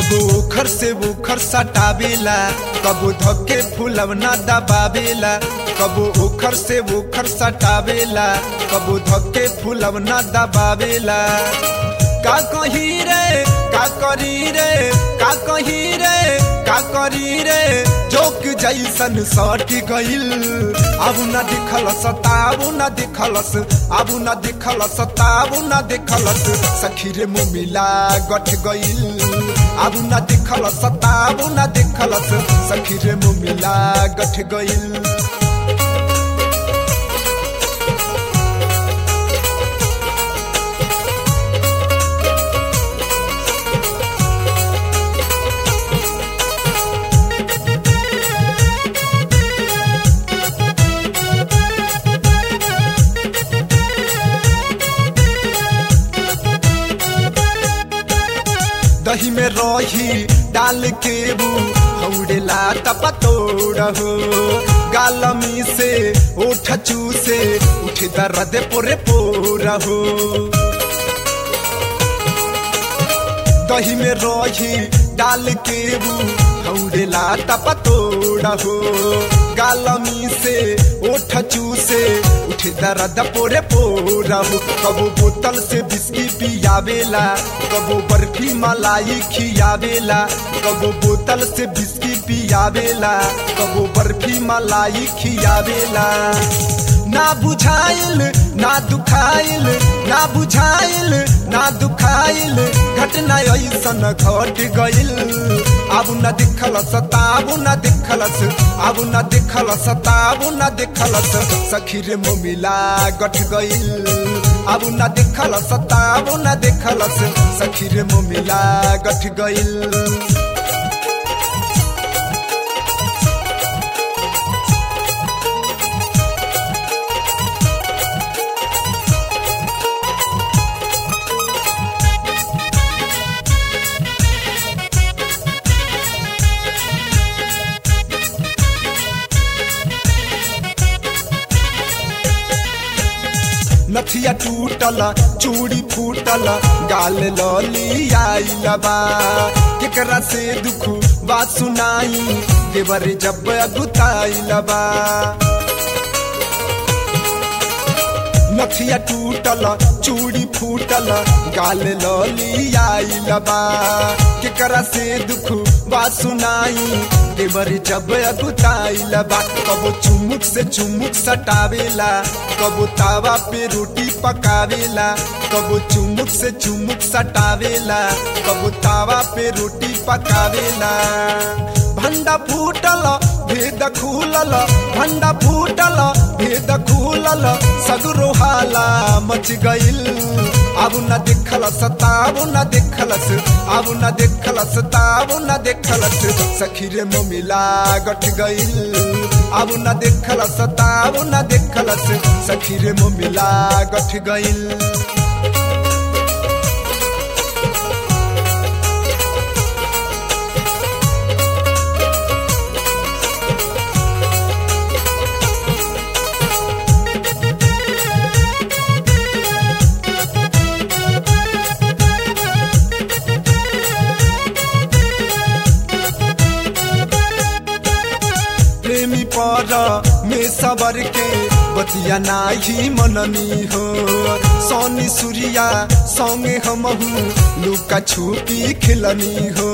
कबो ओखर से ओखर सटावेला कबो धक्के फुलवना दबावेला कबो ओखर से ओखर सटावेला कबो धक्के फुलवना दबावेला का कही रे का करी रे का कही रे का करी रे जोक जैसन सट गइल अब न दिखलस ताबु न दिखलस अब न दिखलस ताबु न दिखलस सखी रे मुमिला गठ गइल अब न दिखलस ताबु न दिखलस सखी रे मुमिला गठ गइल दही में रही डाल के बू हौड़ेला तपतोड़ हो गालमी से ओठ चूसे उठ दर्द पोरे पोर हो दही में रही डाल के बू हौड़ेला तपतोड़ हो गालमी से ओठ चूसे उठ दर्द पोरे पोर हो कबो बोतल से बिस्की पियावेला कबो बर्फी मलाई खियावेला कबो बोतल से बिस्की पियावेला कबो बर्फी मलाई खियावेला ना बुझाइल ना दुखाइल ना बुझाइल ना दुखाइल घटना ऐसन घट गइल अब न दिखलस ताबु न दिखलस अब न दिखलस ताबु न दिखलस सखी रे मोमिला गठ गइल अब न दिखलस ताबु न दिखलस सखी रे मोमिला गठ गइल नथिया टूटल चूड़ी फूटल गाल लली आइल बा केकरा से दुख बात सुनाई देवर जब अगुताइल बा नथिया टूटल चूड़ी फूटल गाल लली आइल बा केकरा से दुख बात सुनाई देवर जब अगुताइल बा कबो चुमुक से चुमुक सटावेला कबो तावा पे रोटी पकावेला कबो चुमुक से चुमुक सटावेला कबो तावा पे रोटी पकावेला भंडा फूटल भेद खुलल भंडा फूटल भेद खुलल सगरो हाला मच गइल अब न देखलस ताब न देखलस अब न देखलस ताब न देखलस सखी रे मिला गठ गइल अब न देखलस ताब न देखलस सखी रे मिला गठ गइल प्रेमी पर में सबर के बतिया नाही मननी हो सोनी सूर्या संगे हमहू लुका छुपी खिलनी हो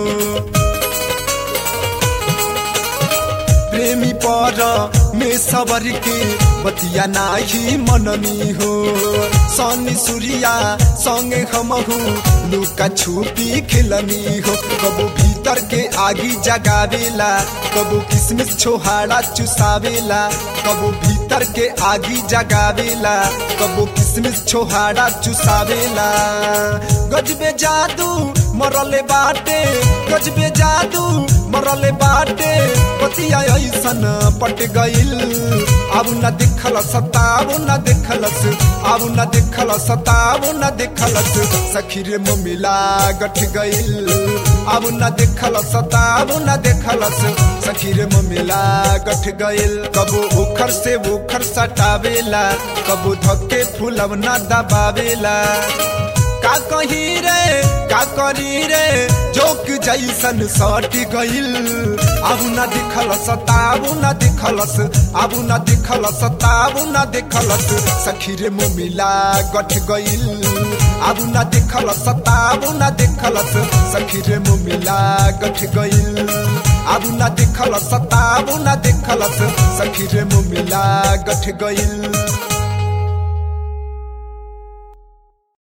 प्रेमी पर में सबर के बतिया नाही मननी हो सोनी सूर्या संगे हमहू लुका छुपी खिलनी हो कबो भीतर के आगी जगावेला कबो किसमिस छोहाड़ा चुसावेला कबो भीतर के आगी जगावेला कबो किसमिस छोहाड़ा चुसावेला गजबे जादू मरले बाटे गजबे जादू मरले बाटे पतिया ऐसन पट गइल अब न दिखल सताब न दिखलस अब न दिखल सताब न दिखलस सखी रे मिला गठ गइल अब न दिखल सताब न दिखलस सखी रे मिला गठ गइल कबो उखर से उखर सटावेला कबो धक्के फुलब न दबावेला का का कही रे का करी रे जोक जैसन सट गइल अब न दिखलस ताबू न दिखलस अब न दिखलस ताबू न दिखलस सखी रे मुमिला गठ गइल अब न दिखलस ताबू न दिखलस सखी रे मुमिला गठ गइल अब न दिखलस ताबू न दिखलस सखी रे मुमिला गठ गइल